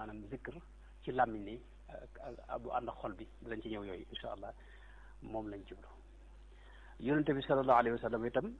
maanaam zikr ci làmmiñ li bu ànd ak xol bi dinañ ci ñëw yooyu insha allah moom lañ jublu yonente bi sallallahu alayhi wa sallam itam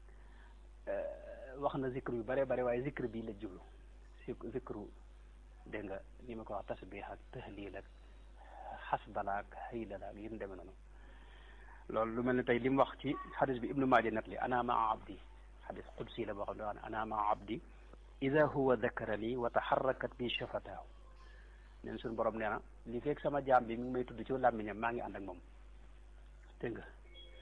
wax na zikr yu bare bare waaye zikr bii la jublu si zikru dégg nga ni ma ko wax tasbih ak tahlil ak xasbala ak haylala ak yéen demee noonu loolu lu mel ne tey li mu wax ci xadis bi ibnu maaja net li ana maa abdi xadis qudsi la boo xam ne wax ne ana maa abdi ida huwa dakarani wa taxarrakat bi shafataahu neen suñu borom nee na li fekk sama jaam bi mi ngi may tudd ci làmmiñam maa ngi ànd ak moom dégg nga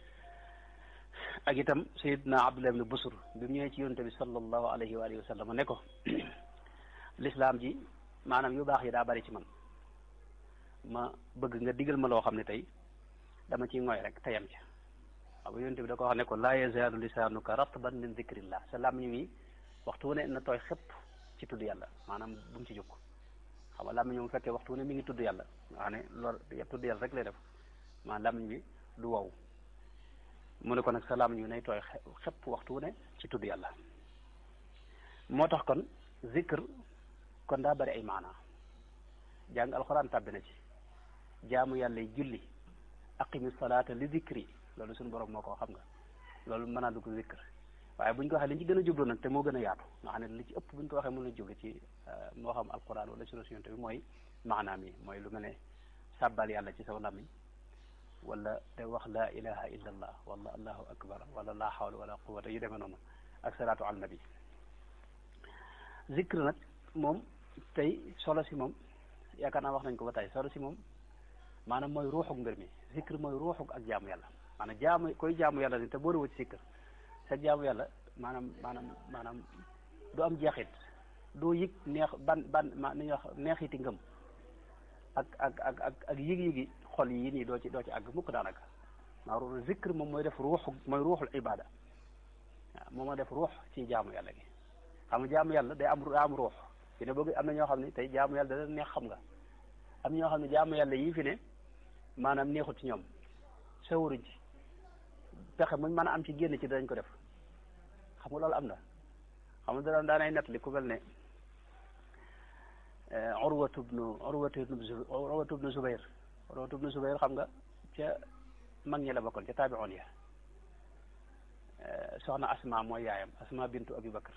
ak itam sayidna abdullah ibn busur bi mu ñëwee ci yonente bi sallallahu alayhi wa alihi wa sallam ne ko l'islam ji maanaam yu baax yi daa bari ci man ma bëgg nga digal ma loo xam ne tey dama ciy ngoy rek tayam ca xam nga yonente bi da ko wax ne ko laa yazaalu lisaanuka ratban min dikrillah sa làmmiñ wi waxtu wu ne na tooy xëpp ci tudd yàlla maanaam bu mu ci jóg xam nga làmmiñ mu fekkee waxtu wu ne mi ngi tudd yàlla nga xam ne loolu tudd yàlla rek lay def maanaam làmmiñ bi du wow mu ne ko nag sa làmmiñ wi nay tooy xëpp waxtu wu ne ci tudd yàlla moo tax kon zikr kon daa bari ay maanaa jàng alxuraan tàbbi na ci jaamu yàlla yi julli aqimi salaata li zikri loolu suñu borom moo ko xam nga loolu mën naa dugg zikr waaye bu ñu ko waxee li ñu ci gën a jublu nag te moo gën a yaatu nga xam ne li ci ëpp bu ñu ko waxee mën na jublu ci moo xam alquran wala sunna yonent bi mooy maanaam yi mooy lu mel ne sàbbal yàlla ci saw làmmiñ wala te wax laa ilaha illa allah wala allahu akbar wala laa hawla wala quwwata yu demee noonu ak salaatu al nabi zikr nag moom tey solo si moom yaakaar naa wax nañ ko ba tey solo si moom maanaam mooy ruuxuk mbir mi zikr mooy ruuxuk ak jaamu yàlla maanaam jaamu koy jaamu yàlla ni te boole ci zikr sa jaamu yàlla maanaam maanaam maanaam du am jeexit doo yëg neex ban ban ma ni ñuy wax neexiti ngëm ak ak ak ak ak yëg-yëgi xol yi nii doo ci doo ci àgg mukk daanaka maa zikr moom mooy def ruuxu mooy ruuxul ibada waaw moom mooy def ruux ci jaamu yàlla gi xam nga jaamu yàlla day am daa am ruux fi ne bëgg am na ñoo xam ne tey jaamu yàlla da neex xam nga am ñoo xam ne jaamu yàlla yii fi ne maanaam neexut ci ñoom sawaruñ ci pexe muñ mën a am ci génn ci danañ ko def xam nga loolu am na xam nga daan daanay nett li ku mel ne urwatu bnu urwatu bnu urwatu bnu zubayr urwatu bnu zubayr xam nga ca mag ñi la bokkoon ca taabi'oon ya soxna asma mooy yaayam asma bintu abi bakar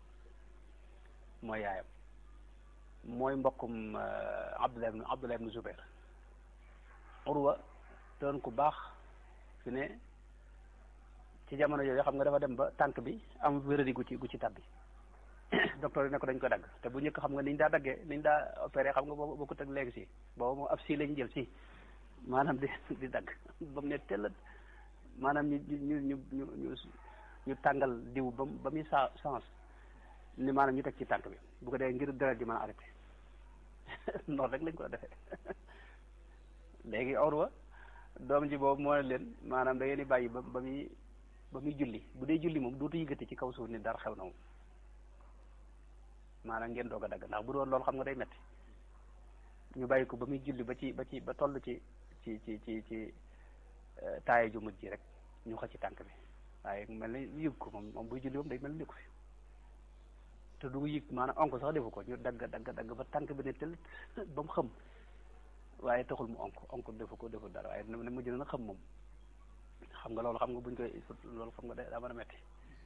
mooy yaayam mooy mbokkum abdullah ibnu abdullah ibnu zubayr urwa doon ku baax fi ne ci jamono yooyu xam nga dafa dem ba tànk bi am wéradi gu ci gu ci tabbi docteur yi ne ko dañ ko dagg te bu njëkk xam nga niñ daa daggee niñ daa opéré xam nga boobu bokkut ak léegi si boobu moom ab si lañ jël si maanaam di di dagg ba mu ne tellat maanaam ñu ñu ñu ñu ñu ñu tàngal diw ba ba muy sa sens ni maanaam ñu teg ci tànk bi bu ko dee ngir deret ji mën a arrêté noonu rek lañ ko defee léegi orwa doom ji boobu moo ne leen maanaam da ngeen di bàyyi ba ba muy ba muy julli bu dee julli moom dootu yëgati ci kaw suuf ni dara xew na moom maanaam ngeen doog a dagg ndax bu doon loolu xam nga day metti ñu bàyyi ko ba muy julli ba ci ba ci ba toll ci ci ci ci ci taaye ju mujj ji rek ñu xëcc ci tànk bi waaye mel ni yëg ko moom moom buy julli moom day mel ni ko fi te du yëg maanaam onk sax defu ko ñu dagg dagg dagg ba tànk bi ne tël ba mu xam waaye taxul mu onk onk defu ko defu dara waaye ne mujj na xam moom xam nga loolu xam nga buñ koy loolu xam nga daa mën a metti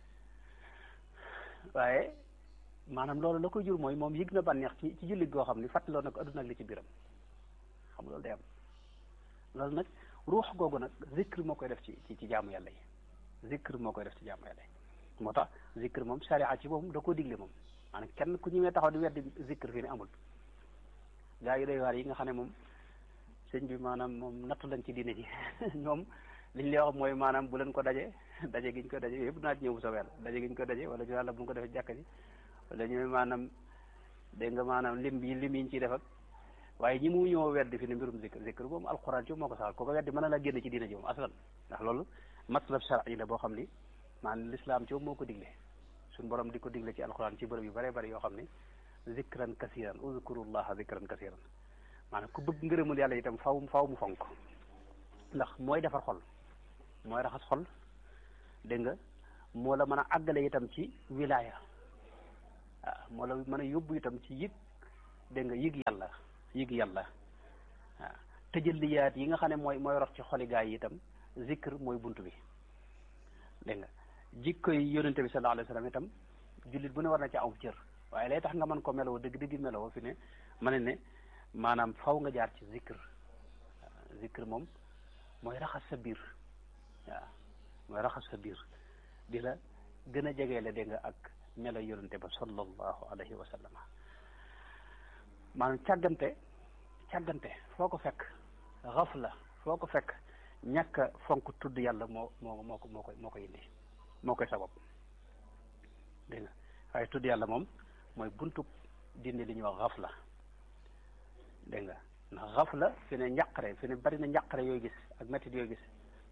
waaye maanaam loolu la koy jur mooy moom yëg na bànneex ci ci jullit goo xam ni fàttaloo na ko adduna ak li ci biiram xam nga loolu day am loolu nag ruux googu nag zikr moo koy def ci ci ci jaamu yàlla yi zikr moo koy def ci jaamu yàlla yi moo tax zikr moom sharia ci moom da koo digle moom maanaam kenn ku ñëwee taxaw di weddi zikr fii ne amul gaa yi day waar yi nga xam ne moom sëñ bi maanaam moom nattu lañ ci diine ji ñoom liñ lay wax mooy maanaam bu leen ko daje daje giñ ko daje yëpp naa ci ñëw bu soobee daje giñ ko daje wala ñu yàlla bu ñu ko defee jàkka ji wala ñu maanaam dégg nga maanaam lim bi lim yi ñu ciy def ak waaye ñi mu ñëw weddi fi ne mbirum zikr zikr moom alxuraan ci moo ko saxal ko ko weddi mën na la génn ci diina ji moom aslan ndax loolu matlab shar'i la boo xam ni maanaam l'islam ci moo ko digle suñu borom di ko digle ci alxuraan ci bërëb yu bare bari yoo xam ne zikran kasiran uzkurullaha zikran kasiran maanaam ku bëgg ngërëmul yàlla itam faw faw mu fonk ndax mooy defar xol mooy raxas xol dégg nga moo la mën a àggale itam ci wilaya waaw moo la mën a yóbbu itam ci yëg dégg nga yëg yàlla yëg yàlla waaw tëjaliyaat yi nga xam ne mooy mooy rox ci xoli gaay yi itam zikr mooy bunt bi dégg nga jikko yi yonente bi sallallahu alayhi wa sallam itam jullit bu ne war na ci aw cër waaye lay tax nga mën ko meloo dëgg dëgg meloo fi ne ma ne ne maanaam faw nga jaar ci zikr zikr moom mooy raxas sa biir waaw mooy raxas sa biir di la gën a jegeele dégg nga ak melo yonente ba sallallahu alayhi wa sallam maanaam càggante càggante foo ko fekk xafla foo ko fekk ñàkk a fonk tudd yàlla moo moo moo ko moo koy moo koy indi moo koy sabab dégg nga waaye tudd yàlla moom mooy buntu dindi li ñuy wax xafla dégg nga ndax xafla fi ne njàqare fi ne bari na njàqare yooyu gis ak métit yooyu gis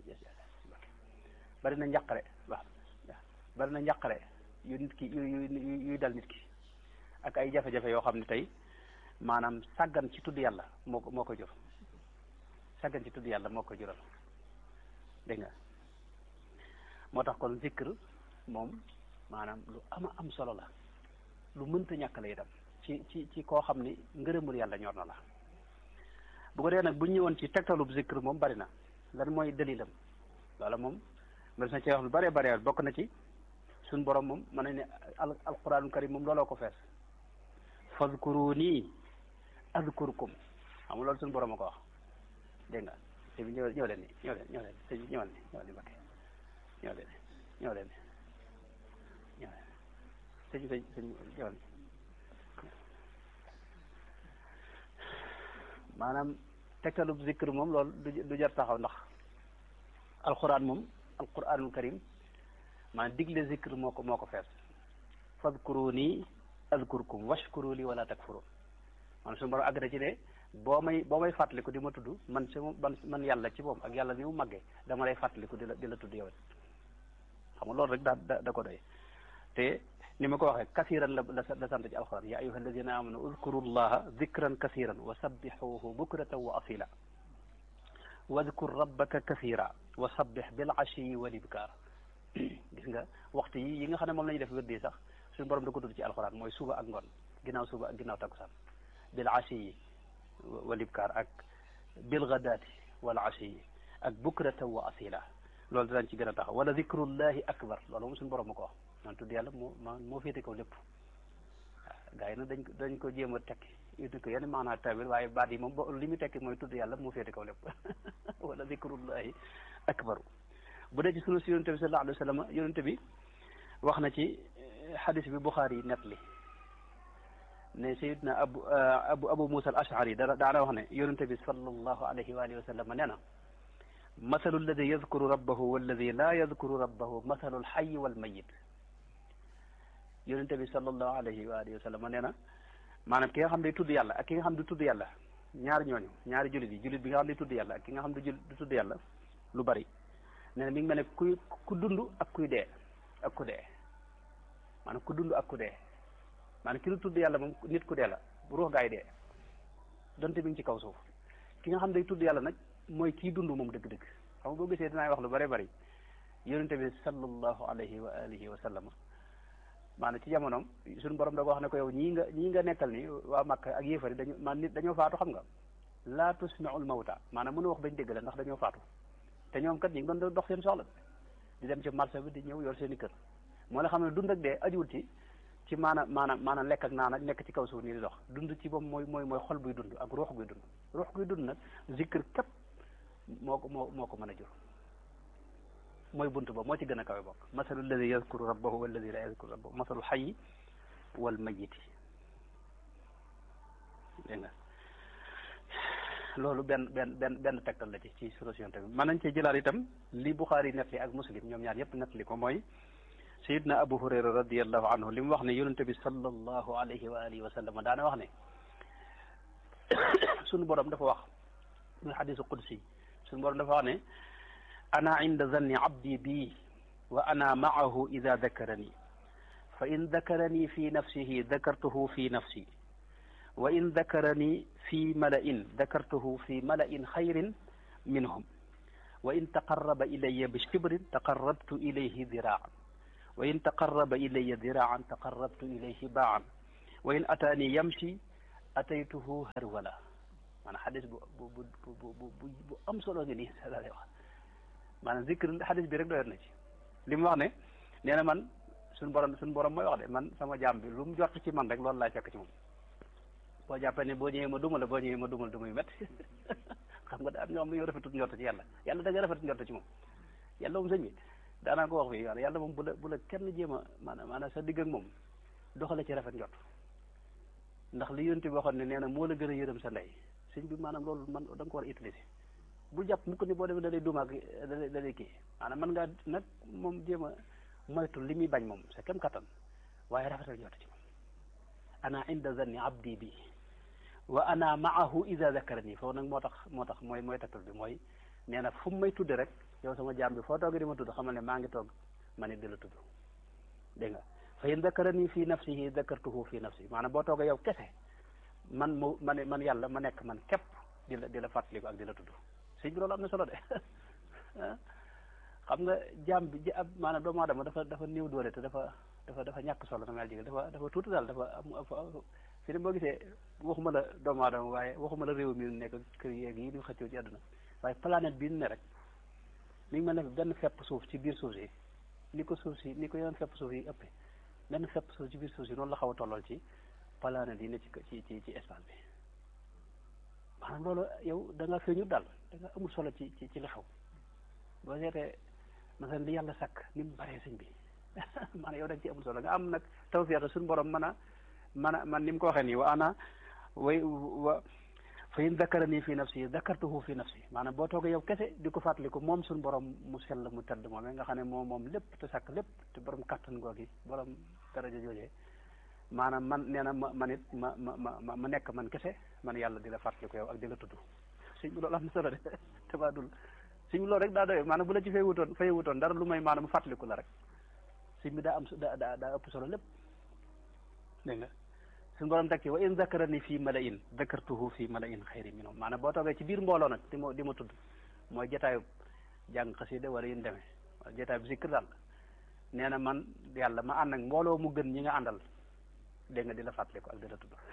bari na njàqare waaw bari na njàqare yu nit ki yu yu yuy dal nit ki ak ay jafe-jafe yoo xam ne tey maanaam sàggan ci tudd yàlla moo ko moo ko jur sàggan ci tudd yàlla moo ko jural dégg nga moo tax kon zikr moom maanaam lu ama am solo la lu mënta ñàkk la itam ci ci ci koo xam ni ngërëmul yàlla ñor na la bu ko dee nag bu ñu ñëwoon ci tegtalub zikr moom bari na lan mooy dalilam loola moom mel na ci wax lu bëree bëri bokk na ci suñ borom moom mën nañ ne al alquranul karim moom looloo ko fees fadkuruni adkurkum xam nga loolu suñu borom a ko wax dégg nga te bi ñëw ñëw leen ni ñëw leen ñëw leen sëñ bi ñëwal ni ñëwal ni Mbakke ñëw leen ñëw leen ñëw leen sëñ sëñ sëñ ñëwal ni maanaam tegtalub zikr moom loolu du du jar taxaw ndax alquran moom alquranul karim maanaam digle zikr moo ko moo ko fees fadkuruni azkurkum washkuru li wala takfurun man suñu borom àgg na ci ne boo may boo may fàttaliku di ma tudd man si man man yàlla ci moom ak yàlla ni mu màggee dama lay fàttaliku di la di la tudd yow xam nga loolu rek daa da da ko doy te ni ma ko waxee kasiran la la sant ci alxuraan ya ayuha alladina amanu udkuru llaha dikran kasiran wa sabbixuhu bukratan wa asila wadkur rabbaka kasira wa sabbix bil ashiyi wal ibkar gis nga waxtu yi yi nga xam ne moom la ñuy def wérdi sax suñu borom da ko tudd ci alxuraan mooy suba ak ngoon ginnaaw suba ak ginnaaw takkusaan bil ashiyi wal ibkar ak bil gadaati wal ashiyi ak bukratan wa asila loolu dinañ ci gën a taxaw wala zikrullahi akbar loolu moom suñu borom ma ko wax man tudd yàlla moo ma moo féete kaw lépp waaw gars yi nag dañ ko dañ ko jéem a tekki indi ko yenn maanaa tawil waaye baat yi moom li mu tekki mooy tudd yàlla moo féete kaw lépp wala zikrullahi akbaru bu dee ci sunu si yonente bi sallallahu alayhi wa sallam yonente bi wax na ci xadis bi Buxaari yi net li ne sayidna abu abu abu musa al ashari da daana wax ne yonente bi sallallahu alayhi wa alihi wa sallam nee na masalu alladi yadkuru rabbahu walladi laa yadkuru rabbahu masalu alxayi walmayit yonente bi sallallahu alayhi wa alihi wa sallam nee na maanaam ki nga xam ne tudd yàlla ak ki nga xam du tudd yàlla ñaari ñooñu ñaari jullit yi jullit bi nga xam ne tudd yàlla ak ki nga xam du du tudd yàlla lu bari nee na mi ngi mel ne kuy ku dund ak kuy dee ak ku dee maanaam ku dund ak ku dee maanaam ki du tudd yàlla moom nit ku dee la ruux gaay dee donte mi ngi ci kaw suuf ki nga xam day tudd yàlla nag mooy kii dund moom dëgg-dëgg xam nga boo gisee dinaay wax lu bari bari yonente bi sallallahu alayhi wa alihi wa sallam maanaam ci jamonoom suñu borom da ko wax ne ko yow ñii nga ñii nga nekkal ni waa Makka ak yéefari dañu man nit dañoo faatu xam nga laa tusmi'ul mawta maanaam mënu wax bañ dégg la ndax dañoo faatu te ñoom kat ñi ngi doon dox seen soxla di dem ci marché bi di ñëw yor seen i kër moo la xam ne dund ak dee ajuwul ci ci maanaam maanaam maanaam lekk ak naan ak nekk ci kaw suuf nii di dox dund ci moom mooy mooy mooy xol buy dund ak ruux guy dund ruux guy dund nag zikr képp moo ko moo moo ko mën a jur mooy bunt ba moo ci gën a kawe bokk masalu alladi yadkuru rabbahu walladi la yadkuru rabbahu masalu xayi wal mayiti dégg nga loolu benn benn benn benn tegtal la ci ci solution tamit mën nañ cee jëlaat itam li Buxaari nettali ak Muslim ñoom ñaar yëpp nettali ko mooy sayidna Abu Hurayra radiallahu anhu li mu wax ne yonente bi sallallahu alayhi wa alihi wa sallam daana wax ne sunu borom dafa wax muy xadisu qudsi sunu borom dafa wax ne ana inda zanni abdi bi wa ana maahu ida dakarani fa in dakarani fi nafsihi dakartuhu fi nafsi wa in dakarani fi mala'in dakartuhu fi mala'in xayrin minhum wa in taqarraba ilaya bi shibrin taqarrabtu ilayhi diraan wa in taqarraba ilaya diraan taqarrabtu ilayhi baan wa in ataani yamshi ataytuhu harwala maanaam xadis bu bu bu bu bu bu am solo ngi nii la lay wax maanaam zikr xadis bi rek doyoon na ci li mu wax ne nee na man suñu borom suñu borom mooy wax de man sama jaam bi lu mu jot ci man rek loolu laay fekk ci moom boo jàppee ne boo ñëwee ma duma la boo ñëwee ma dumal du muy métti xam nga da am ñoom dañoo rafetut njort ci yàlla yàlla da nga rafet njort ci moom yàlla moom sëñ bi daanaa ko wax fii yàlla moom bu la bu la kenn jéem a maanaam maanaam sa digg ak moom doxale ci rafet njort ndax li yonent bi waxoon ne nee na moo la gën a yërëm sa ndey sëñ bi maanaam loolu man da nga ko war a utiliser bu jàpp mu ko ni boo demee da lay dumaak da lay da lay kii maanaam man ngaa nag moom jéem a moytu li muy bañ moom sa kem kattan waaye rafetal njort ci moom ana inda zanni abdi bi wa ana maahu ida zakarani foofu nag moo tax moo tax mooy mooy taktal bi mooy nee na fu mu may tudde rek yow sama jaam bi foo toogee di ma tudd xamal ne maa ngi toog ma ne di la tudd dégg nga fa in zakarani fi nafsihi zakartuhu fi nafsi maanaam boo toogee yow kese man mu ma ne man yàlla ma nekk man képp di la di la fàttaliku ak di la tudd sëñ bi loolu am na solo de xam nga jaam bi ji ab maanaam doomu aadama dafa dafa néew doole te dafa dafa dafa ñàkk solo na mel jigéen dafa dafa tuuti daal dafa am fi ne boo gisee waxuma la doomu aadama waaye waxuma la réew mi nekk kër yeeg yi ñu xëccoo ci àdduna waaye planète bi ne rek mi ngi mel ne benn fepp suuf ci biir suuf si ni ko suuf si ni ko yeneen fepp suuf yi ëppee benn fepp suuf ci biir suuf si noonu la xaw a tollool ci planète yi ne ci ci ci ci espace bi maanaam loolu yow da nga feeñu daal da nga amul solo ci ci ci li xew boo seetee masalan li yàlla sàkk ni mu baree sëñ bi maanaam yow da nga ci amul solo nga am nag tawfiq suñu borom mën a man a man ni mu ko waxee nii wa ana way wa fa in zakarani fi nafsi zakartuhu fi nafsi maanaam boo toogee yow kese di ko fàttaliku moom suñu borom mu sell mu tedd moom nga xam ne moom moom lépp te sàkk lépp te borom kattan googi borom daraja joojee maanaam man nee na ma man it ma ma ma ma nekk man kese man yàlla di la fàttaliku yow ak di la tudd suñ bi loolu am na solo de tabaadul suñ bi loolu rek daa doy maanaam bu la ci fay wutoon fay wutoon dara lu may maanaam fàttaliku la rek suñ bi daa am daa daa daa ëpp solo lépp dégg nga suñu borom teg ci wa in zakarani fii malain zakartuhu fii malain xayri minhum maanaam boo toogee ci biir mbooloo nag di ma di ma tudd mooy jotaayu jàng xasida wala yin demee wala jotaay bi zikr daal nee na man yàlla ma ànd ak mbooloo mu gën ñi nga àndal dégg nga di la fàttaliku ak di la tudd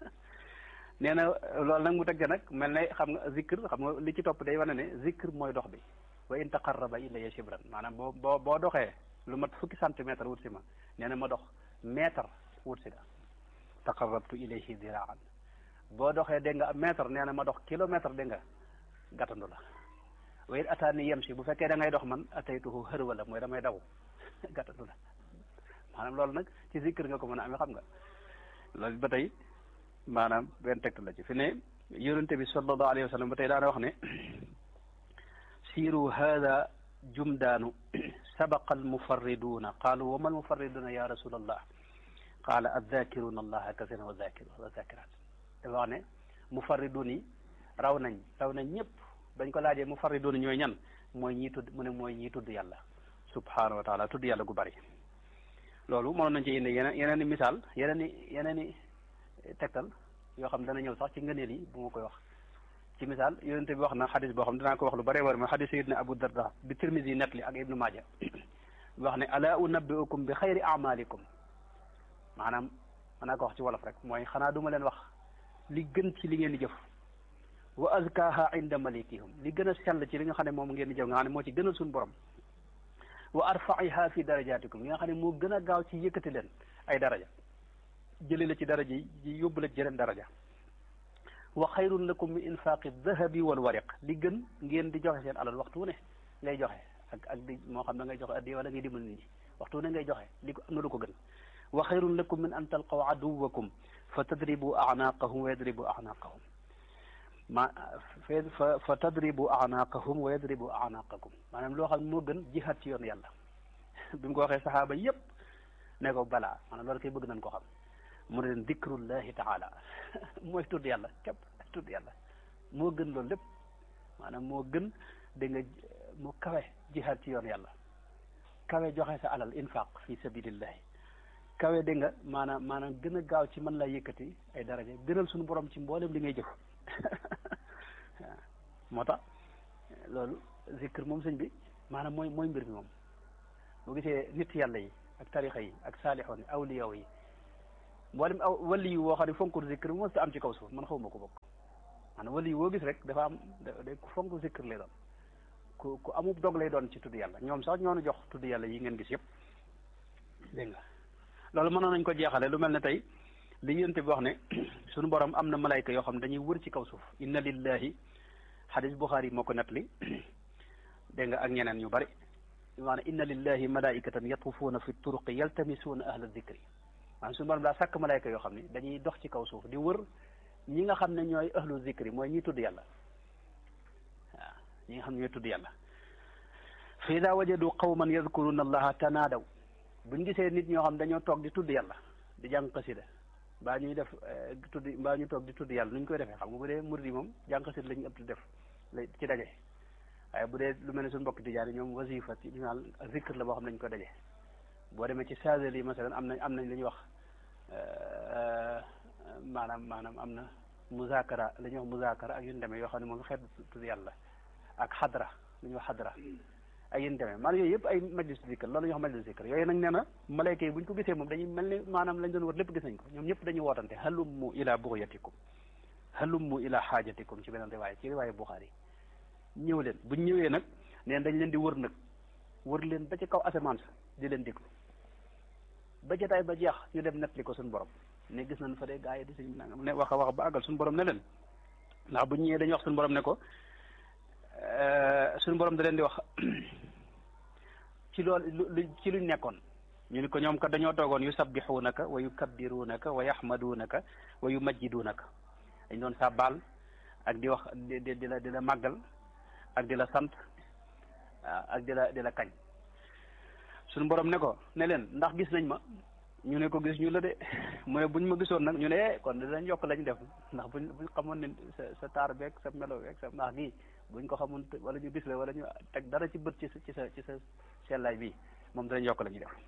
nee na loolu nag mu teg nag mel ne xam nga zikr xam nga li ci topp day wane ne zikr mooy dox bi wa in taqarraba ilayya shibran maanaam boo boo boo doxee lu mat fukki centimètre wut si ma nee na ma dox mètre wut si la taqarrabtu ilayhi diraan boo doxee dégg nga mètre nee na ma dox kilomètre dégg nga gàttandu la wa it ataani yem si bu fekkee da ngay dox man ataytuhu xër wala mooy damay daw gàttandu la maanaam loolu nag ci zikr nga ko mën a amee xam nga loolu ba tey maanaam benn tegtal la ci fi ne yonente bi sallallahu alayhi wa sallam ba tey daana wax ne siiru hada jumdaanu sabaqa almufarriduuna qaalu wa ma almufarriduuna ya rasulallah qaala azzakiruna allaha kasiran wa zakiru wa zakirat dafa wax ne mufarridun yi raw nañ raw nañ ñëpp bañ ko laajee mufarridun ñooy ñan mooy ñii tudd mu ne mooy ñii tudd yàlla subhanahu wa taala tudd yàlla gu bari loolu mënoon nañ ci indi yeneen yeneen i misaal yeneen i yeneen i tegtal yoo xam dana ñëw sax ci ngëneel yi bu ma koy wax ci misaal yonente bi wax na xadis boo xam dinaa ko wax lu bëree bëri mooy xadis sayidna abu darda bi tirmisi net li ak ibnu maaja wax ne ala unabbiukum bi xayri amalikum maanaam manaa ko wax ci wolof rek mooy xanaa duma leen wax li gën ci li ngeen di jëf wa azkaha inda malikihum li gën a sell ci li nga xam ne moom ngeen di jëf nga xam ne moo ci gënal suñu borom wa arfaiha fi darajatikum li nga xam ne moo gën a gaaw ci yëkkati leen ay daraja jële la ci daraja yi yóbbu la ci jeneen daraja wa xayrun lakum min infaqi dahabi wal wariq li gën ngeen di joxe seen alal waxtu ne ngay joxe ak ak di moo xam ne ngay joxe addi wala ngay dimbal nit ñi waxtu ne ngay joxe li ko am na lu ko gën wa xayrun lakum min an talqaw aduwakum fa tadribu anaqahum wa yadribu anaqahum ma fa fa tadribu anaqahum wa yadribu anaqakum maanaam loo xam ne moo gën jihaad ci yoon yàlla bi mu ko waxee saxaaba yépp ne ko balaa maanaam loolu koy bëgg nañ ko xam mu ne leen dikrullahi taala mooy tudd yàlla képp tudd yàlla moo gën loolu lépp maanaam moo gën da nga mu kawe jihaad ci yoon yàlla kawe joxe sa alal infaq fi sabilillahi kawe dégg nga maanaam maanaam gën a gaaw ci mën laa yëkkati ay daraja gënal suñu borom ci mboolem li ngay jëf waaw moo tax loolu zikr moom sëñ bi maanaam mooy mooy mbir mi moom boo gisee nit yàlla yi ak tarixa yi ak saalixoon yi awliyaw yi mboolem aw wali yu woo xam ne fonkul zikr mos ta am ci kaw suuf man xawma ko bokk maanaam wali yu woo gis rek dafa am da ku fonk zikr lay doon ku ku amub dog lay doon ci tudd yàlla ñoom sax ñoonu jox tudd yàlla yi ngeen gis yëpp dégg nga loolu mënoon nañ ko jeexale lu mel ne tey li yénte bi wax ne suñu borom am na malayka yoo xam ne dañuy wër ci kaw suuf inna lillahi xadis buxaari moo ko nettali dégg nga ak ñeneen ñu bari maanaam inna lillahi malaikatan yatufuuna fi turuqi yaltamisuuna ahla dikri maanaam suñu borom daa sàkk malayka yoo xam ne dañuy dox ci kaw suuf di wër ñi nga xam ne ñooy ahlu zikri mooy ñi tudd yàlla waaw ñi nga xam ne ñooy tudd yàlla fa ida wajadu qawman yadkuruna allaha tanaadaw buñ gisee nit ñoo xam dañoo toog di tudd yàlla di jàng xasida mbaa ñuy def tudd mbaa ñu toog di tudd yàlla nu ñu koy defee xam nga bu dee murid yi moom jàng xasida lañu ëpp di def la ci daje waaye bu dee lu mel ne suñu mbokk tijaan yi ñoom wasifa ci ñaal zikr la boo xam ne dañu ko daje boo demee ci sagel yi masalan am nañ am nañ li ñuy wax maanaam maanaam am na muzakara la ñuy wax muzakara ak yu ñu demee yoo xam ne moom xeetu tudd yàlla ak xadra lu ñuy wax xadra ak yéen demee maanaam yooyu yëpp ay majlis zikr loolu la ñuy wax majlis zikr yooyu nag nee na malayka yi bu ñu ko gisee moom dañuy mel ni maanaam lañ doon wër lépp gis nañ ko ñoom ñëpp dañuy wootante halummu ila bugyatikum halummu ila xaajatikum ci beneen riwaaya ci riwaaya Buxaari ñëw leen buñ ñëwee nag neen dañ leen di wër nag wër leen ba ci kaw asamaan sa di leen déglu ba jotaay ba jeex ñu dem nettali ko suñu borom ne gis nañ fa de gaa yi di suñ nangam ne wax a wax ba àggal suñu borom ne leen ndax buñ ñëwee dañuy wax suñu borom ne ko suñu borom da leen di wax ci loolu lu ci luñ nekkoon ñu ni ko ñoom kat dañoo toogoon yu sabbixuunaka wa yukabbiruunaka wa yaxmaduunaka wa yumajjiduunaka dañ doon sàbbaal ak di wax di di la di la màggal ak di la sant ak di la di la kañ suñu borom ne ko ne leen ndax gis nañ ma ñu ne ko gis ñu la de mu ne buñ ma gisoon nag ñu ne kon dinañ yokk lañ def ndax buñ buñ xamoon ne sa sa taar beeg sa melo beeg sa mbaax gi buñ ko xamoon wala ñu gis la wala ñu teg dara ci bët ci sa ci sa ci sa sellaay bi moom dinañ yokk la ñuy def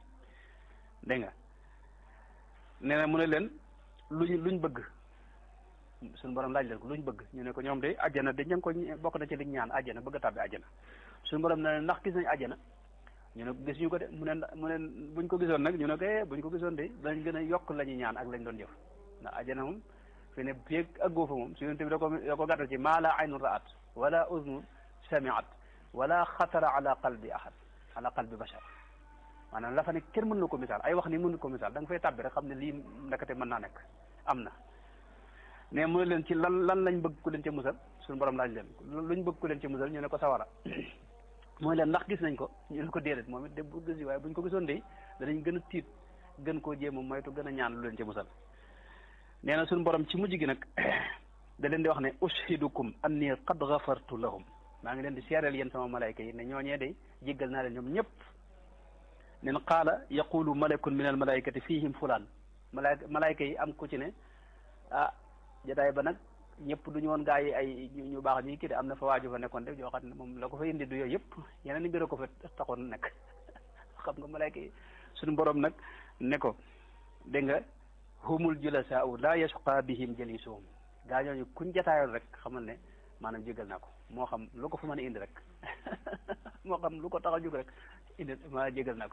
dégg nga nee na mu ne leen luñ luñ bëgg suñu borom laaj leen ko luñ bëgg ñu ne ko ñoom de àjjana de ña ngi ko bokk na ci liñ ñaan àjjana bëgg a tàbbi àjjana suñu borom ne leen ndax gis nañ àjjana ñu ne gis ñu ko de mu ne mu ne buñ ko gisoon nag ñu ne ko eh buñ ko gisoon de dañ gën a yokk la ñuy ñaan ak lañ doon jëf ndax àjjana moom fi ne feeg aggoo fa moom su yonent bi da ko da ko gàttal ci maa la aynun ra'at wala uznun sami'at wala xatara ala qalbi ahad ala qalbi bashar maanaam la fa ne kenn mën na ko misaal ay wax ni mënu ko misaal da nga fay tàbbi rek xam ne lii ndakate mën naa nekk am na mais mu ne leen ci lan lan lañ bëgg ku leen ci musal suñu borom laaj leen luñ bëgg ku leen ci musal ñu ne ko sawara mooy leen ndax gis nañ ko ñu ne ko déedéet moom it de bu gis waaye buñ ko gisoon de danañ gën a tiit gën koo jéem a moytu gën a ñaan lu leen ci musal nee na suñu borom ci mujj gi nag da leen di wax ne ushidukum anni qad ghafartu lahum maa ngi leen di seereel yéen sama malayka yi ne ñooñee de jéggal naa leen ñoom ñëpp nen qaala yaqulu malakun min al malaykati fihim fulaan malayka malayka yi am ku ci ne ah jotaay ba nag ñëpp du ñu woon gaa yi ay ñu baax ñi kii de am na fa waaju fa nekkoon de joo xam ne moom la ko fa indi du yooyu yëpp yeneen i mbir ko fa taxoon nekk xam nga malayka yi suñu borom nag ne ko dégg nga humul julasaau la yasqa bihim jalisuhum gaa ñooñu kuñ jataayoon rek xamal ne maanaam jégal naa ko moo xam lu ko fa mën a indi rek moo xam lu ko tax a jóg rek indi maa jégal naa ko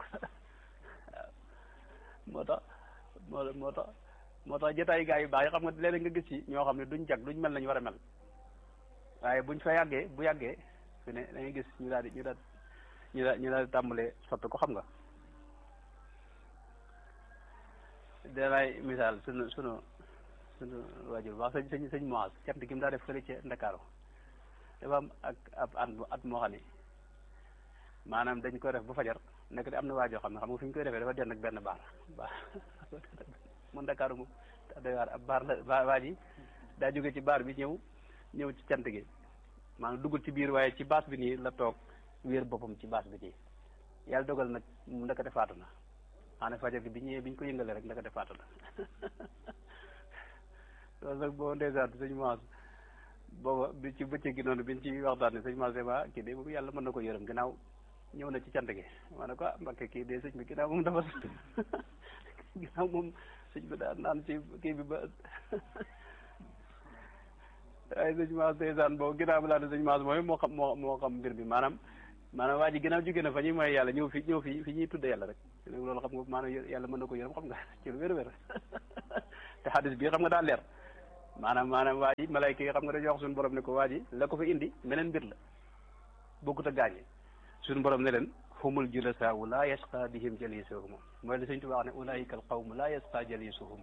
waaw moo tax moo moo tax moo tax jotaay gaa yu baax yi xam nga léeg-léeg nga gis ci ñoo xam ne duñ jag duñ mel nañu war a mel waaye buñ fa yàggee bu yàggee fi ne da ngay gis ñu daal di ñu daal ñu daal ñu daal di tàmbalee soppi ko xam nga danaay misaal sunu sunu sunu waajur baax sëñ sëñ sëñ Moaz cant gi mu daa def fële ca Ndakaaru dafa am ak ab at at moo xam ne maanaam dañ ko def ba fajar nekk de am na waajoo xam ne xam nga fi ñu koy defee dafa den ak benn baar baar mu Ndakaaru moom doy waar ab baar la waa ji daa jóge ci baar bi ñëw ñëw ci cant gi maanaam duggul ci biir waaye ci baas bi nii la toog wéer boppam ci baas bi nii yàlla dogal nag mu ndakate faatu na maanaam fajar gi bi ñëwee bi ñu ko yëngalee rek ndakate faatu na loolu nag boo ndeysaan sëñ Maas booba bi ci bëccëg gi noonu biñ ci waxtaan ne sëñ Maas ma kii de boobu yàlla mën na ko yërëm ginnaaw ñëw na ci cant gi ma ne ko ah Mbakke kii de sëñ bi ginnaaw moom dafa ginnaaw moom sëñ bi daan naan ci kii bi ba waaye sëñ Maas ndeysaan boobu ginnaaw bi laa ne sëñ Maas mooy moo xam moo moo xam mbir bi maanaam maanaam waa ji ginnaaw jóge na fa ñuy mooy yàlla ñëw fi ñëw fi fi ñuy tudde yàlla rek loolu xam nga maanaam yàlla mën na ko yërëm xam nga ci lu wér-wér te xadis bii xam nga daal leer maanaam maanaam waa ji malayka yi xam nga dañuy wax suñu borom ne ko waa ji la ko fa indi meneen mbir la bokkut a gaañe suñu borom ne leen humul julasaau laa yasqa bihim jalisuhum mooy li Sëñ Tuubaa wax ne ulaika al qawm laa yasqa jalisuhum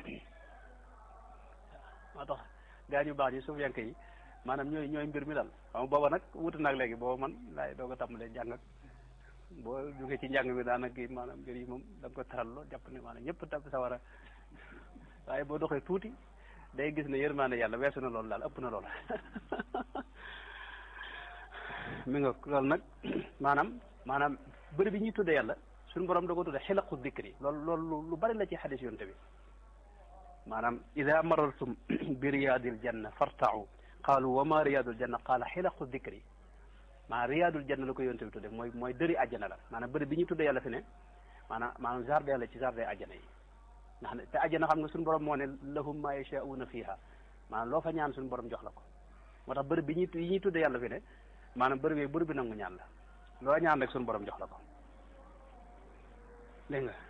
moo tax gaañu baax ñi suuf yank yi maanaam ñooy ñooy mbir mi daal xam nga booba nag wutu naag léegi booba man laay doog a tàmbalee jàng ak boo jógee ci njàng mi daanaka kii maanaam mbir yi moom da nga ko taral loo jàpp ne maanaam ñëpp tab sawara waaye boo doxee tuuti day gis ne yërmaande yàlla weesu na loolu daal ëpp na loolu mi nga loolu nag maanaam maanaam bëri bi ñuy tuddee yàlla suñu borom da ko tuddee xilaqu dikri loolu loolu lu bari la ci xadis yonte bi maanaam ida marartum bi riyaadil janna fartau qaalu wa ma riyaadul janna qaala xilaqu dikri maanaam riyaadul janna la ko yonte bi tudde mooy mooy dëri àjjana la maanaam bëri bi ñuy tuddee yàlla fi ne maanaam maanaam jardin la ci jardin àjjana yi ndax ne te àjjana xam nga suñu borom moo ne lahum ma yashauna fiha maanaam loo fa ñaan suñu borom jox la ko moo tax bëri bi ñuy yi ñuy tuddee yàlla fi ne maanaam bëri bi bëri bi nangu ñaan la loo ñaan rek suñu borom jox la ko dégg nga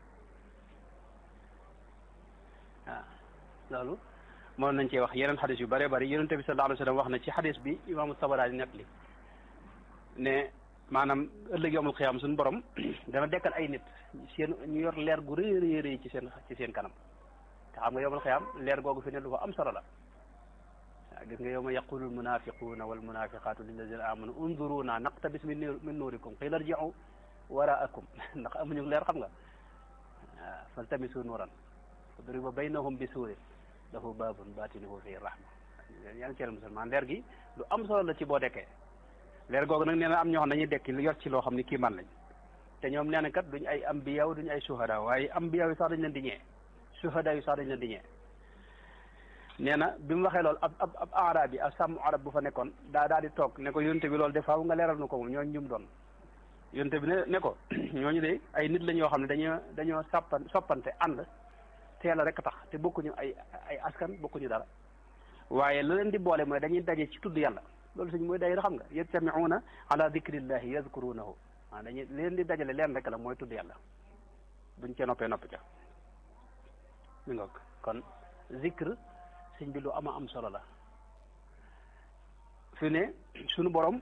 waaw loolu moom nañ cee wax yeneen xadis yu bëree bëri yonente bi sallallahu alayhi wa sallam wax na ci xadis bi imaamu Tabaraani net li ne maanaam ëllëg yowmul xiyaam suñu borom dana dekkal ay nit seen ñu yor leer gu rëy rëy rëy ci seen ci seen kanam te xam nga yowmul xiyaam leer googu fi ne lu fa am solo la waaw gis nga yowma yaqulu almunafiquuna walmunafiqatu lilladina amanu unzuruna naqtabis min min nuurikum qila irji'u waraakum ndax amuñu leer xam nga waaw faltamisu nuuran fadriba baynahum bi suurin lahu baabun baatinuhu fihi rahma yaa ngi ceel musulman leer gi lu am solo la ci boo dekkee leer googu nag nee na am ñoo xam dañuy dekki yor ci loo xam ni kii man lañ te ñoom nee na kat duñ ay ambiyaw duñ ay suhada waaye ambiyaw yi sax dañ leen di ñee suhada yi sax dañ leen di ñee nee na bi mu waxee loolu ab ab ab arab yi ab sàmm arab bu fa nekkoon daa daal di toog ne ko yonte bi loolu de faaw nga leeral nu ko moom ñooñu ñum doon yonte bi ne ne ko ñooñu de ay nit lañ yoo xam ne dañoo dañoo sàppan soppante ànd teel a rek tax te bokkuñu ay ay askan bokkuñu dara waaye la leen di boole mooy dañuy daje ci tudd yàlla loolu suñ mooy dayra xam nga yajtamiuuna ala dikrillahi yadkurunahu ah dañuy leen di dajale leen rek la mooy tudd yàlla buñ ca noppee noppi ca mi ngoog kon zikr sëñ bi lu ama am solo la fi ne suñu borom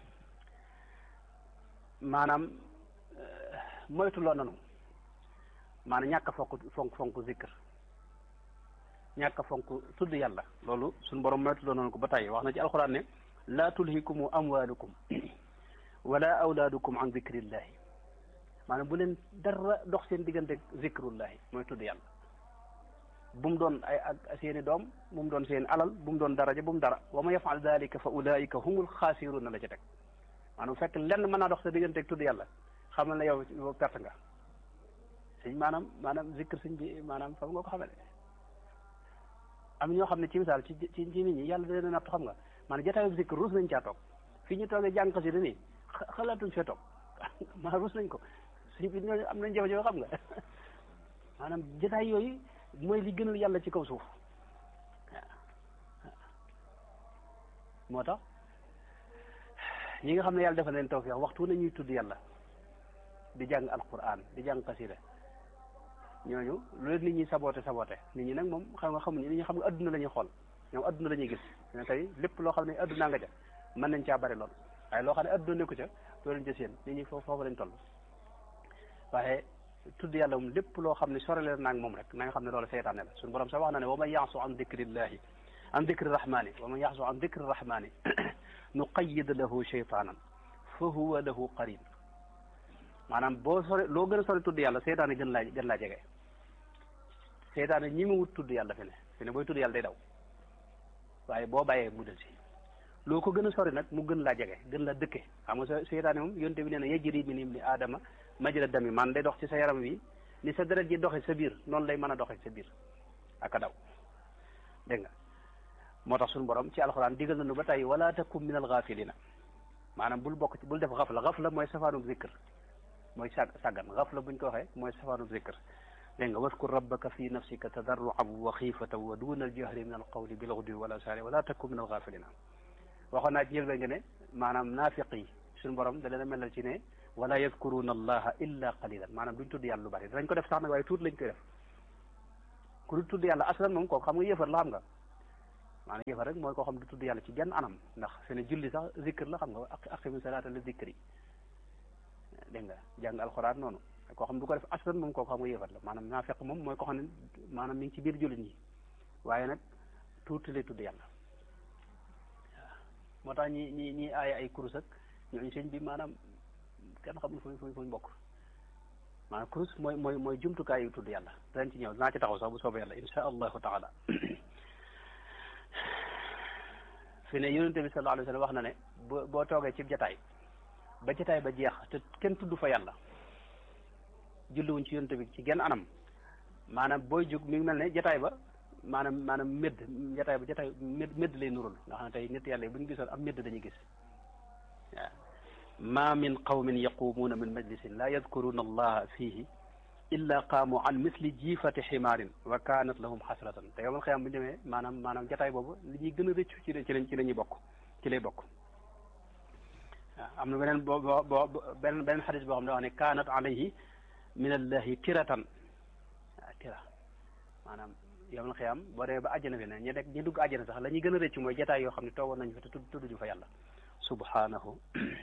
maanaam moytuloo nanu maanaam ñàkk a fonk fonk fonk zikr ñàkk a fonk tudd yàlla loolu suñu borom moytuloo nanu ko ba tey wax na ci alxuraan ne laa tulhikumu amwalukum wala awlaadukum an zikrillahi maanaam bu leen dara dox seen diggante zikrullahi mooy tudd yàlla bu mu doon ay ak seeni doom bu mu doon seen alal bu mu doon daraja bu mu dara wa ma yafal dalika fa ulaika humul xaasiruna la ca teg maanaam fekk lenn mën naa dox sa diggante tudd yàlla xamal na yow yow perte nga sëñ maanaam maanaam zikr sëñ bi maanaam fam nga ko xamale am ñoo xam ne ci misaal ci ci ci nit ñi yàlla da leen natt xam nga maanaam jotaayu zikr ruus nañ caa toog fii ñu toogee jàng xasida nii xalaatuñ fee toog maanaam ruus nañ ko sëñ bi ñooñu am nañ jafe-jafe xam nga maanaam jotaay yooyu mooy li gënal yàlla ci kaw suuf moo tax ñi nga xam ne yàlla defal leen tawfiix waxtu na ñuy tudd yàlla di jàng alquran di jàng xasida ñooñu lu leen nit ñi saboté saboté nit ñi nag moom xam nga xamuñu nit ñi xam nga adduna la ñuy xool ñoom adduna la ñuy gis ne tey lépp loo xam ne adduna nga ca mën nañ caa bari lool waaye loo xam ne adduna nekku ca doo leen jës yéen nit ñi foofu foofu lañ toll waaye tudd yàlla moom lépp loo xam ne sorale naag moom rek na nga xam ne loolu seytaane la suñu borom sax wax na ne wa man yaasu an dicrillahi an dicri rahmani wa man yaasu an dicri rahmani nuqayyid lahu sheytaanan fa huwa lahu qarin maanaam boo sore loo gën a sore tudd yàlla seytaane gën laa gën laa jege seytaane ñi mu wut tudd yàlla fi ne fi ne booy tudd yàlla day daw waaye boo bàyyee mu del si loo ko gën a sori nag mu gën laa jege gën laa dëkke xam nga seytaane moom yonte bi nee na yajri min ibni aadama majra dami man day dox ci sa yaram wi ni sa deret ji doxe sa biir noonu lay mën a doxe sa biir ak a daw dégg nga moo tax suñu borom ci alxuraan digal nañu ba tey wala takum min al ghafilina maanaam bul bokk ci bul def xafla xafla mooy safaanub zikr mooy sag sàggan xafla buñ ko waxee mooy safaanub zikr dégg nga waskur rabbaka fi nafsika tadarruan wa xiifatan wa duna aljahri min alqawli bilghudwi wal asari wala takum min al ghafilina waxoon naa ci njëlbeen nga ne maanaam naafiq yi suñu borom da leen a melal ci ne wala yadkuruna allaha illa qalilan maanaam duñ tudd yàlla lu bari danañ ko def sax nag waaye tuut lañ koy def ku du tudd yàlla aslan moom kooku xam nga yëfar la xam nga maanaam yëfar rek mooy koo xam du tudd yàlla ci genn anam ndax fi ne julli sax zikr la xam nga aqimi salaata li zikri dégg nga jàng alxuraan noonu koo xam du ko def aslan moom kooku xam nga yëfar la maanaam naa fekk moom mooy koo xam ne maanaam mi ngi ci biir jullit ñi waaye nag tuuti lay tudd yàlla waaw moo tax ñi ñi ñi aaya ay kurus ak ñooñu sëñ bi maanaam kenn xamul fuñ fuñ fuñ bokk maanaam kurus mooy mooy mooy jumtukaay yu tudd yàlla danañ ci ñëw naa ci taxaw sax bu soobee yàlla insha allahu taala fi ne yonente bi sallallahu alayhi wa sallam wax na ne boo boo toogee ci jataay ba jataay ba jeex te kenn tudd fa yàlla julliwuñ ci yonente bi ci genn anam maanaam booy jóg mi ngi mel ne jataay ba maanaam maanaam médd jataay ba jataay médd médd lay nurul nga xam ne tey nit yàlla yi bu ñu gisoon am médd dañuy gis waaw ma min qawmin yaqumuuna min majlisin la yadkuruna allaha fihi illa qaamu an misli jiifati ximaarin wa kaanat lahum xasratan te yowmal xiyaam bu ñu demee maanaam maanaam jataay boobu li ñuy gën a rëccu ci ci lañ ci la ñuy bokk ci lay bokk waaw am na beneen boo boo boo beneen beneen xadis boo xam ne wax ne kaanat alayhi min allahi tiratan waaw tira maanaam yowmal xiyaam boo demee ba àjjana fi ne ñi nekk ñi dugg àjjana sax la ñuy gën a rëccu mooy jataay yoo xam ne toogoon nañu fa te tudd tudduñu fa yàlla subhanahu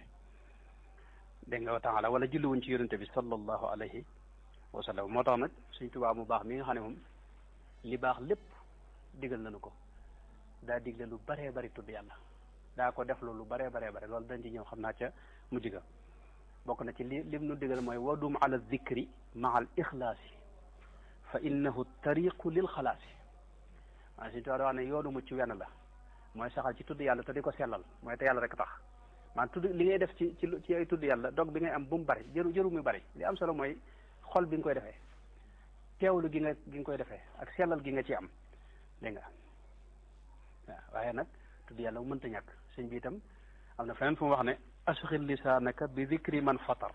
dégg nga wa taala wala julliwuñ ci yonente bi sallallahu alayhi wa sallam moo tax nag suñ tubaab mu baax mi nga xam ne moom li baax lépp digal nañu ko daa digle lu baree bari tudd yàlla daa ko def lu baree baree bari loolu dañ ci ñëw xam naa ca mujj ga bokk na ci li lim nu digal mooy wadum ala zikri maa al ixlaasi fa innahu tariqu lil xalaasi waaye suñ tubaab wax ne yoonu mucc wenn la mooy saxal ci tudd yàlla te di ko sellal mooy te yàlla rek tax man tudd li ngay def ci ci ci ay tudd yàlla dog bi ngay am bu mu bari jëru jëru mu bari li am solo mooy xol bi nga koy defee teewlu gi nga gi nga koy defee ak sellal gi nga ci am dégg nga waaw waaye nag tudd yàlla mu mënta ñàkk sëñ bi itam am na feneen fu mu wax ne asxil lisaanaka bi dikri man fatar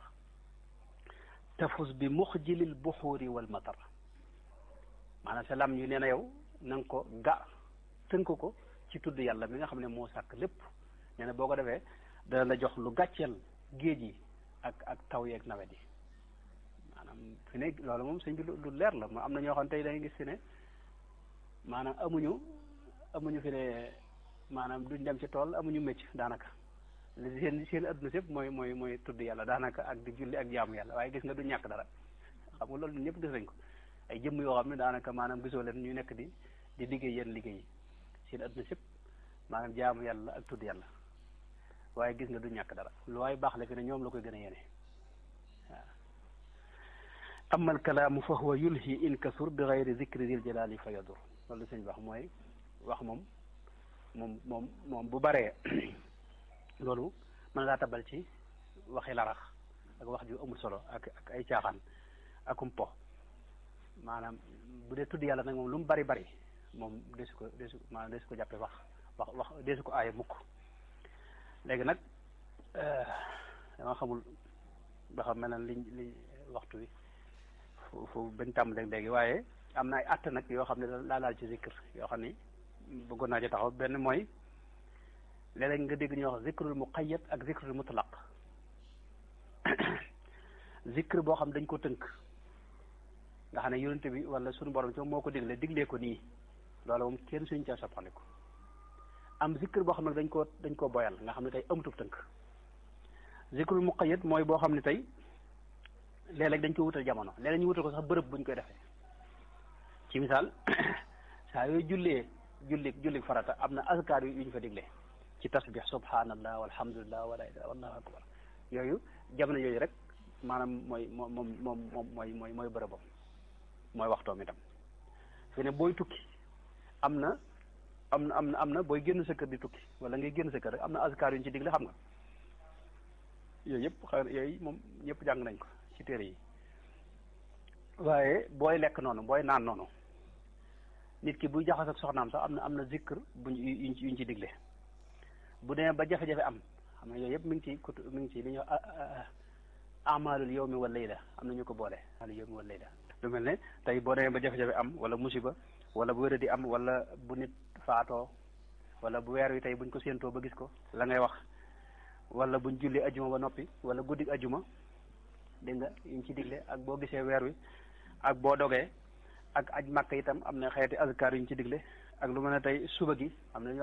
tafus bi muxjilil buxuuri wal matar maanaam sa lam ñu nee na yow na nga ko ga tënk ko ci tudd yàlla mi nga xam ne moo sàkk lépp nee na boo ko defee dana la jox lu gàcceel géej yi ak ak taw yeeg nawet yi maanaam fi ne loolu moom sëñ bi lu leer la ma am na ñoo xam tey dañuy gis fi ne maanaam amuñu amuñu fi ne maanaam duñ dem ci tool amuñu mécc daanaka li seen seen adduna sépp mooy mooy mooy tudd yàlla daanaka ak di julli ak jaamu yàlla waaye gis nga du ñàkk dara xam nga loolu ñëpp gis nañ ko ay jëmm yoo xam ne daanaka maanaam gisoo leen ñu nekk di di liggéey yenn liggéey yi seen adduna sépp maanaam jaamu yàlla ak tudd yàlla waaye gis nga du ñàkk dara lu waaye baax la fi ne ñoom la koy gën a yéene waaw amma alkalaamu fa huwa yulhi in kasur bi gayri zikri dil jalali fa yadur loolu sëñ wax mooy wax moom moom moom moom bu baree loolu mën ngaa tabal ci waxi larax ak wax ju amul solo ak ak ay caaxaan akum po maanaam bu dee tudd yàlla nag moom lu mu bari bari moom desu ko desu maanaam desu ko jàppe wax wax wax desu ko aaye mukk léegi nag dama xamul ba xam mel na liñ li waxtu wi fu fu bañ tàmbalee léegi waaye am na ay att nag yoo xam ne daa laal ci zikr yoo xam ni bëggoon naa ci taxaw benn mooy léeg-léeg nga dégg ñuy wax zikrul muqayyad ak zikrul mutlaq zikr boo xam dañ ko tënk nga xam ne yonente bi wala sunu borom ci moo ko digle diglee ko nii loolu moom kenn suñu ca soppandiku am zikr boo xam ne dañ koo dañ koo boyal nga xam ne tey amutub tënk zikrul muqayyad mooy boo xam ne tey léeg-léeg dañ ko wutal jamono léeg-léeg ñu wutal ko sax bërëb buñ koy defee ci misaal saa yooyu jullee julli julli farata am na azkar yu ñu fa digle ci tasbih subhanallah walhamdulillah wala ilaha wallahu akbar yooyu jamono yooyu rek maanaam mooy moom moom moom moom mooy mooy mooy bërëbam mooy waxtoom itam fi ne booy tukki am na am na am na am na booy génn sa kër di tukki wala ngay génn sa kër rek am na azkar yu ñu ci digle xam nga yooyu yëpp xëy yooyu moom ñëpp jàng nañ ko ci téere yi waaye booy lekk noonu booy naan noonu nit ki buy jaxas ak soxnaam sax am na am na zikr buñ yuñ yuñ ci digle bu demee ba jafe-jafe am xam nga yooyu yëpp mi ngi ci kutu mi ngi ci li ñuy wax amalul yawmi wal layla am na ñu ko boole amalul yawmi wal layla lu mel ne tey boo demee ba jafe-jafe am wala musiba wala bu wéra di am wala bu nit faatoo wala bu weer wi tey buñ ko séentoo ba gis ko la ngay wax wala buñ julli ajuma ba noppi wala guddi ajuma dégg nga yuñ ci digle ak boo gisee weer wi ak boo dogee ak aj màkk itam am na xeeti azkar yuñ ci digle ak lu mën a tey suba gi am na